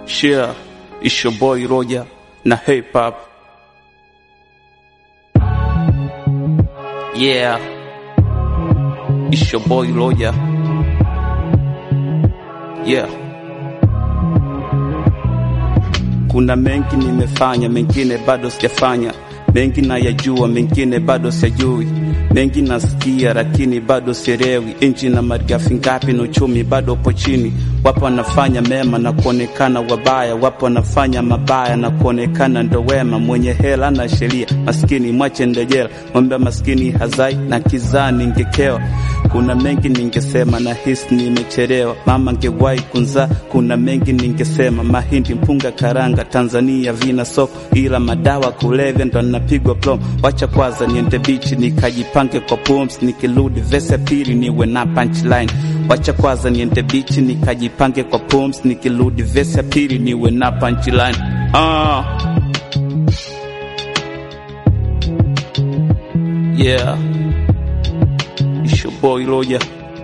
Share, it's your boy Roger na hip hop. Yeah, it's your boy Roger. Yeah. Kuna mengi nimefanya, mengine bado sijafanya. Mengi nayajua, mengine bado sijui. Mengi nasikia, lakini bado sielewi. Inchi na malighafi ngapi na uchumi bado upo chini. Wapo wanafanya mema na kuonekana wabaya, wapo wanafanya mabaya na kuonekana ndo wema. Mwenye hela na sheria, maskini mwache ndejela. Mwambia maskini hazai na kizaa ningekewa. Kuna mengi ningesema na hisi nimechelewa. Mama ngewahi kunzaa, kuna mengi ningesema. Mahindi, mpunga, karanga, Tanzania vina soko, ila madawa kulevya ndo napigwa plom. Wacha kwanza niende bichi nikajipange kwa pumps, nikirudi vese ya pili niwe na punchline. Wacha kwanza niende bichi nikajipange kwa pumps, nikirudi vese ya pili niwe na punchline. Ah. Yeah. It's your boy Roger.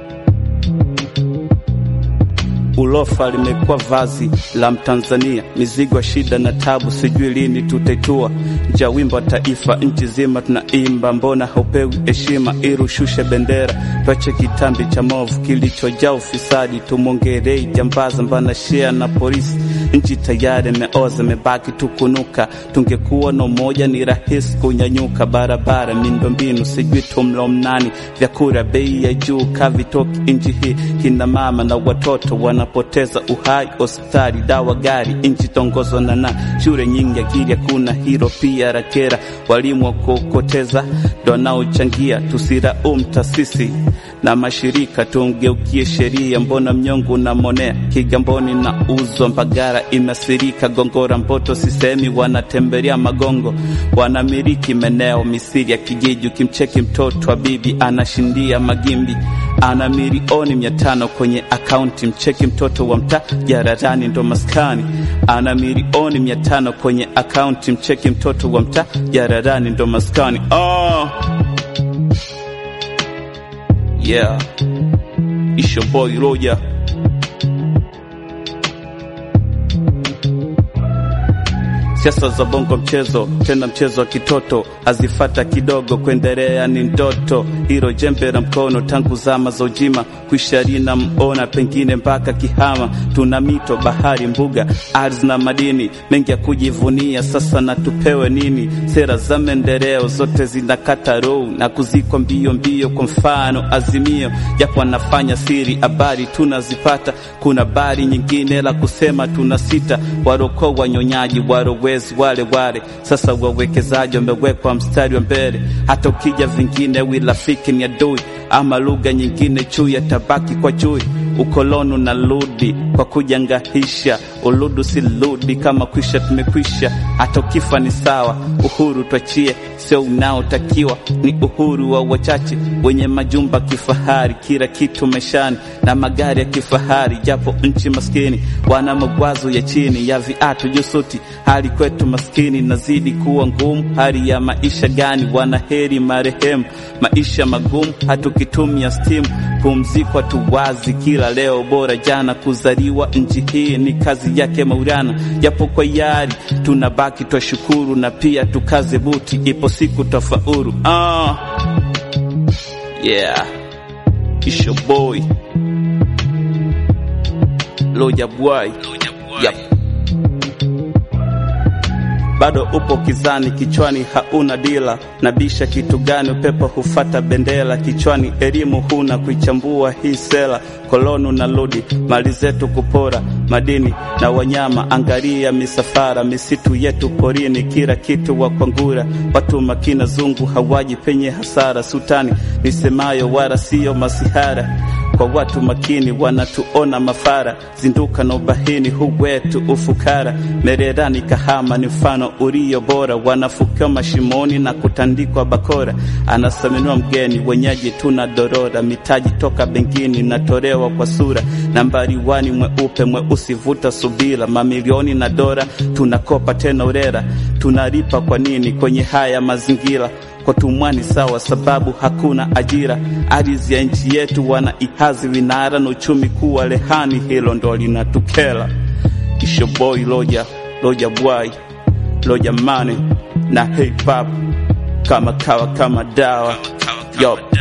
Ulofa limekuwa vazi la Mtanzania, mizigo ya shida na tabu, sijui lini tutaitua. Nja wimbo wa taifa, nchi zima tunaimba, mbona haupewi heshima? Irushushe bendera, twache kitambi cha movu kilichojaa ufisadi, tumwongerei jambaza, mbana shea na polisi. Nchi tayari imeoza, imebaki tukunuka. Tungekuwa na umoja, ni rahisi kunyanyuka. Barabara, miundombinu, sijui tumlaumu nani? Vyakula bei ya juu, kavitoki nchi hii. Kina mama na watoto wanapoteza uhai, hospitali, dawa, gari. Nchi tongozwa na na shule nyingi, akili hakuna, hilo pia rakera. Walimu wa kukoteza ndo wanaochangia, tusiraumu taasisi na mashirika, tungeukie sheria. Mbona mnyongo unamonea Kigamboni na uzwa Mbagara imeasirika, Gongora, Mboto, sisemi wanatembelea magongo, wanamiliki meneo misiri ya kijiji. Ukimcheki mtoto wa bibi anashindia magimbi, ana milioni mia tano kwenye akaunti. Mcheki mtoto wa mtaa jaradani ndo maskani, ana milioni mia tano kwenye akaunti. Mcheki mtoto wa mtaa jaradani ndo maskani. Oh. Yeah, it's your boy Roger. Siasa za bongo mchezo, tena mchezo wa kitoto, azifata kidogo, kuendelea ni ndoto. Hilo jembe la mkono tangu zama za ujima, kuisharina mona pengine mpaka Kihama. Tuna mito, bahari, mbuga, ardhi na madini mengi ya kujivunia. Sasa na tupewe nini? Sera za maendeleo zote zinakata roho na kuzikwa mbio mbio. Kwa mfano Azimio, japo anafanya siri, habari tunazipata. Kuna habari nyingine la kusema, tuna sita waroko wanyonyaji warowe wale wale sasa wawekezaji wamewekwa mstari wa mbele. Hata ukija vingine wirafiki ni adui, ama lugha nyingine chui yatabaki kwa chui. Ukoloni unarudi kwa kujangahisha, uludu si ludi, kama kwisha tumekwisha. Hata ukifa ni sawa, uhuru twachie, sio unaotakiwa ni uhuru wa wachache wenye majumba kifahari, kila kitu maishani na magari ya kifahari, japo nchi maskini wana magwazo ya chini ya viatu jusuti. Hali kwetu maskini nazidi kuwa ngumu. Hali ya maisha gani? Wanaheri marehemu, maisha magumu, hatukitumia stimu pumzikwa tuwazi kila leo bora jana. Kuzaliwa nchi hii ni kazi yake Maulana, japo kwa yari tunabaki twashukuru, na pia tukaze buti, ipo siku tafaulu. Ah, yeah, it's your boy Roger Boy. Yep. Bado upo kizani, kichwani hauna dila, nabisha kitu gani? Upepo hufata bendera kichwani, elimu huna kuichambua hii sela. Kolonu na ludi mali zetu kupora, madini na wanyama, angalia misafara, misitu yetu porini, kila kitu wa kwangura. Watu makina zungu hawaji penye hasara, sultani nisemayo wala siyo masihara kwa watu makini wanatuona mafara, zinduka na ubahini hu wetu ufukara. Mererani Kahama ni mfano ulio bora, wanafukiwa mashimoni na kutandikwa bakora. Anasaminiwa mgeni, wenyeji tuna dorora, mitaji toka bengini natolewa kwa sura. Nambari wani mweupe mweusi, vuta subira, mamilioni na dora tunakopa tena urera, tunalipa kwa nini kwenye haya mazingira? kwa tumwani sawa, sababu hakuna ajira. Ardhi ya nchi yetu wana ihazi vinara na uchumi kuwa lehani, hilo ndo linatukela. Isho boy loja loja bwai loja mane na hip hop kama kawa kama dawa yo